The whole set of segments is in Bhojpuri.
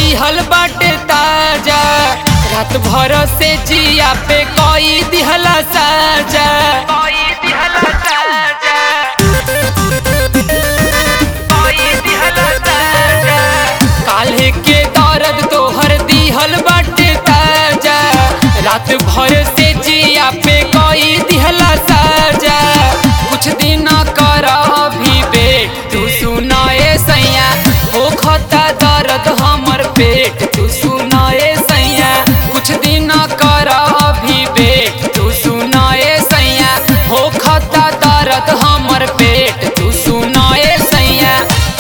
दिहल बाटे ताजा रात भर से जिया पे कोई दिहला साजा कोई दिहला साजा कोई दिहला साजा काल्हे के दर्द तोहर दिहल बाटे ताजा रात भर से जिया पे कोई दिहला साजा कुछ दिन कर अभी बे तू सुनाए सैया हो खता दर्द हमर पेट तू सुनाए सैया कुछ दिन कर अभी बे तू सुनाए सैया हो खता दर्द हमर पेट तू सुनाए सैया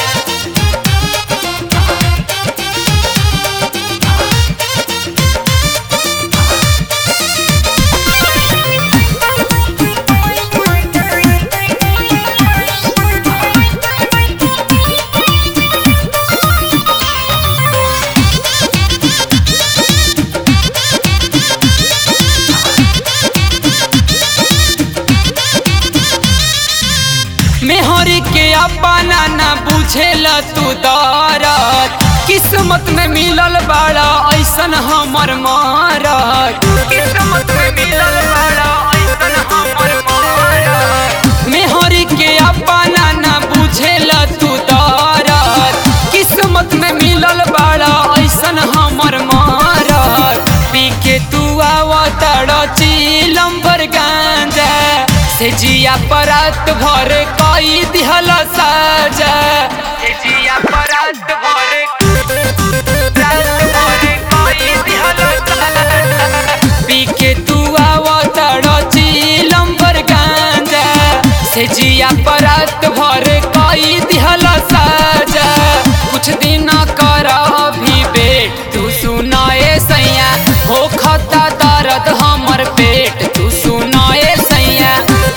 मेहरी के अपना ना बुझेला तू दरद किस्मत में मिलल बाड़ा ऐसन हमर मारत किस्मत में मिलल बाड़ा ऐसन हमर मारत मेहरी के अपना ना बुझेला तू दरद किस्मत में मिलल बाड़ा ऐसन हमर मारत पी के तू आवतड़ चीलम भर गांजा से जिया परत भर कई दिहल साजा से जिया परत भर रात भर कई दिहल साजा। पी के तू आवतड़ चीलम भर गांजा से जिया परत भर कई दिहल साजा कुछ दिन कर अभी बे तू सुनाए सैया हो खता दर्द हमर पेट तू सुनाए सैया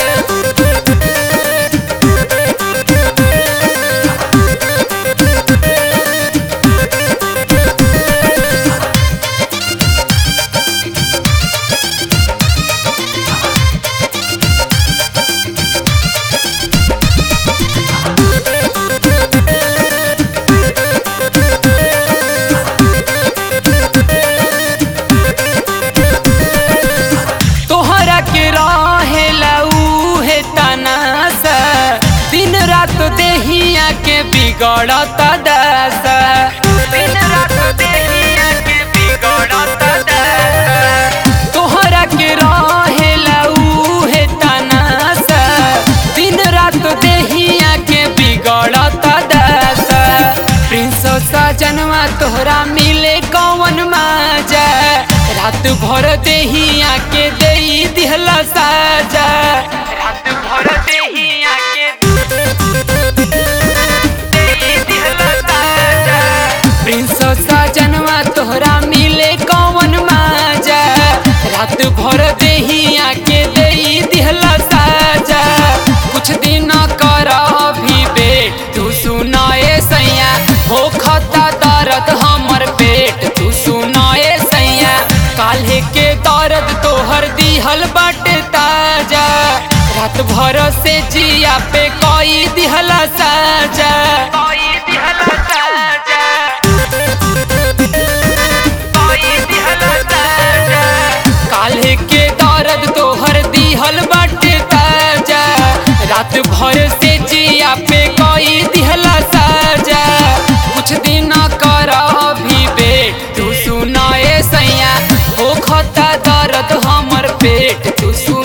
तोहरा के रहेला उहे तनासा दिन रात देहिया के बिगड़त दशा दिन रात देहिया के बिगड़त दशा तोहरा के रहेला उहे तनासा दिन रात देहिया के बिगड़त दशा प्रिंस सजनवा तोहरा मिले कौन माजा रात भर देहिया के दे दिहला साजा रात भर देहिया के देई दिहला साजा। प्रिंस सजनवा तोहरा मिले कौन माजा रात भर देहिया के दे दिहला साजा कुछ दिन कर अभी बे तू सुनाए सैया हो खता दर्द हमर पेट तू सुनाए सैया काल्हे के दर्द तोहर दिहल बाटे ताजा रात भर से जिया पे कोई दिहला साजा कोई दिहला साजा कोई दिहला साजा काल्हे के दर्द तोहर दिहल बाटे ताजा रात भर से जिया पे कोई दिहला साजा कुछ दिन कर अभी बे तू सुनाए सैया हो खता दर्द हमर पेट तू सुन